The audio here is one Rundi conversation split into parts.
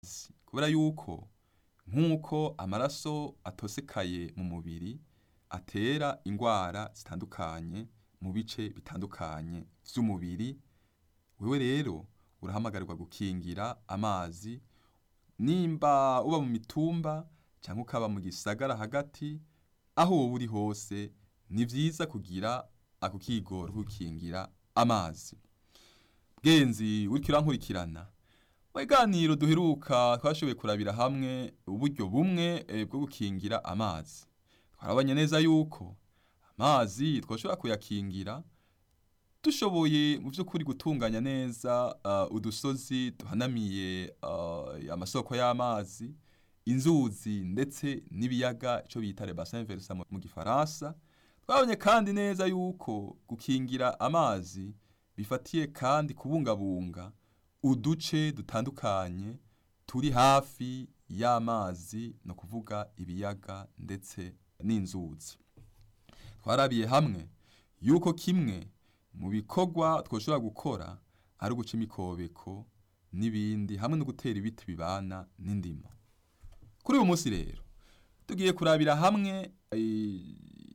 kubera yuko nk'uko amaraso atosekaye mu mubiri atera ingwara zitandukanye mu bice bitandukanye vy'umubiri wewe rero urahamagarirwa gukingira amazi nimba uba mu mitumba canke ukaba mu gisagara hagati aho woba uri hose ni vyiza kugira ako kigoro ko gukingira amazi genzi uriko urankurikirana mu biganiro duheruka twashoboye kurabira hamwe uburyo bumwe eh, bwo gukingira amazi twarabonye neza yuko amazi twoshobora kuyakingira dushoboye mu vy'ukuri gutunganya neza uh, udusozi duhanamiye uh, amasoko y'amazi inzuzi ndetse n'ibiyaga ico bita le bassin versant mu- mu gifaransa twabonye kandi neza yuko gukingira amazi bifatiye kandi kubungabunga uduce dutandukanye turi hafi y'amazi no kuvuga ibiyaga ndetse n'inzuzi twarabiye hamwe yuko kimwe mu bikorwa twoshobora gukora ari uguca imikobeko n'ibindi hamwe no gutera ibiti bibana n'indimo kuri uyu munsi rero tugiye kurabira hamwe eh,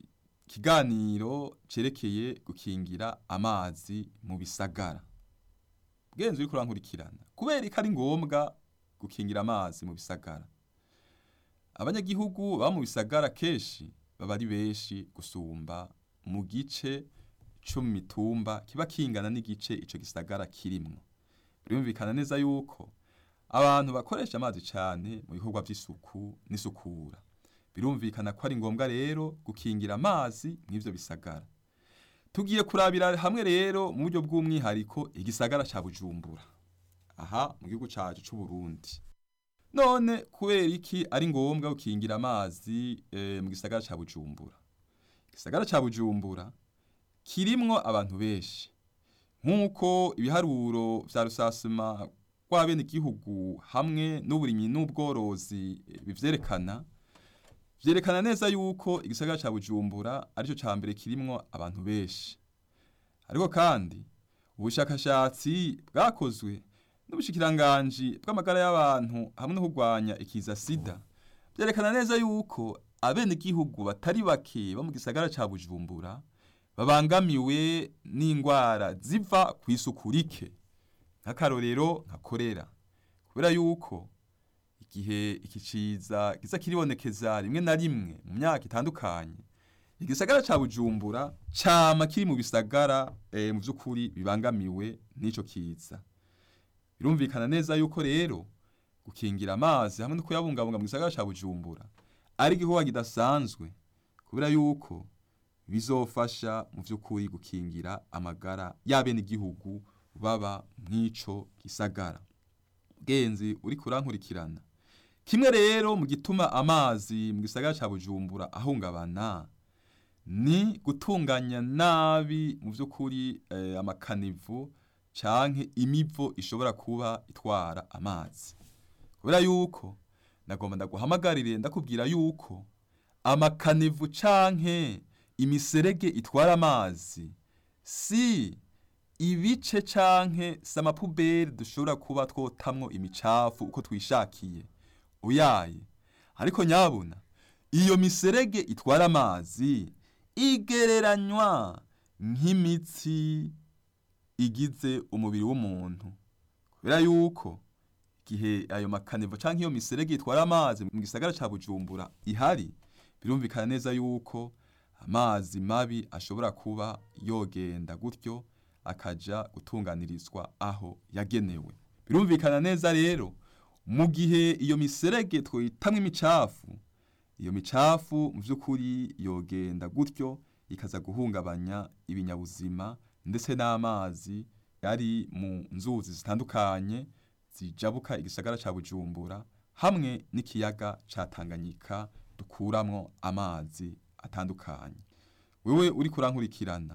ikiganiro cerekeye gukingira amazi mu bisagara bwenzi uriko urankurikirana kubera ko ari ngombwa gukingira amazi mu bisagara abanyagihugu baba mu bisagara kenshi baba ari benshi gusumba mu gice co mu mitumba kiba kingana n'igice ico gisagara kirimwo birumvikana neza yuko abantu bakoresha amazi cane mu bikorwa vy'isuku n'isukura birumvikana ko ari ngombwa rero gukingira amazi mw'ivyo bisagara tugiye kurabira hamwe rero mu buryo bw'umwihariko igisagara ca Bujumbura aha mu gihugu cacu c'u Burundi none kubera iki ari ngombwa gukingira amazi eh, mu gisagara ca Bujumbura igisagara ca Bujumbura kirimwo abantu benshi nk'uko ibiharuro vya rusasuma rw'abene igihugu hamwe n'uburimyi n'ubworozi eh, bivyerekana vyerekana neza yuko igisagara ca Bujumbura arico ca mbere kirimwo abantu benshi ariko kandi ubushakashatsi bwakozwe n'ubushikiranganji bw'amagara y'abantu hamwe no kurwanya ikiza sida vyerekana neza yuko abenegihugu batari bake bo mu gisagara ca Bujumbura babangamiwe n'ingwara ziva kw'isuku rike nk'akarorero nka korera kubera yuko igihe iki ciza kiza kiribonekeza rimwe na rimwe mu myaka itandukanye igisagara ca Bujumbura cama kiri mu bisagara eh, mu vy'ukuri bibangamiwe n'ico kiza birumvikana neza yuko rero gukingira amazi hamwe no kuyabungabunga mu gisagara ca Bujumbura ari igikorwa kidasanzwe kubera yuko bizofasha mu vy'ukuri gukingira amagara y'abenegihugu baba mw'ico gisagara genzi uriko urankurikirana kimwe rero mu gituma amazi mu gisagara ca Bujumbura ahungabana ni gutunganya nabi mu vy'ukuri eh, amakanivu canke imivo ishobora kuba itwara amazi kubera yuko nagomba ndaguhamagarire ndakubwira yuko amakanivu canke imiserege itwara amazi si ibice canke si amapuberi dushobora kuba twotamwo imicafu uko twishakiye uyaye ariko nyabuna iyo miserege itwara amazi igereranywa nk'imitsi igize umubiri w'umuntu kubera yuko igihe ayo makanivo canke iyo miserege itwara amazi mu gisagara ca Bujumbura ihari birumvikana neza yuko amazi mabi ashobora kuba yogenda gutyo akaja gutunganirizwa aho yagenewe birumvikana neza rero mu gihe iyo miserege twitamwo imicafu iyo micafu mu vy'ukuri yogenda gutyo ikaza guhungabanya ibinyabuzima ndetse n'amazi yari mu nzuzi zitandukanye zijabuka igisagara ca Bujumbura hamwe n'ikiyaga ca Tanganyika dukuramwo amazi atandukanye wewe uri kurankurikirana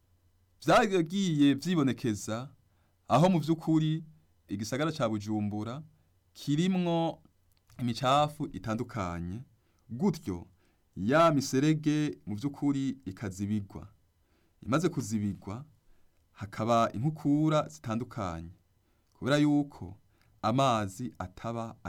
vyagiye vyibonekeza aho mu vy'ukuri igisagara ca Bujumbura kirimwo imicafu itandukanye gutyo ya miserege mu vy'ukuri ikazibigwa imaze kuzibigwa hakaba inkukura zitandukanye kubera yuko amazi ataba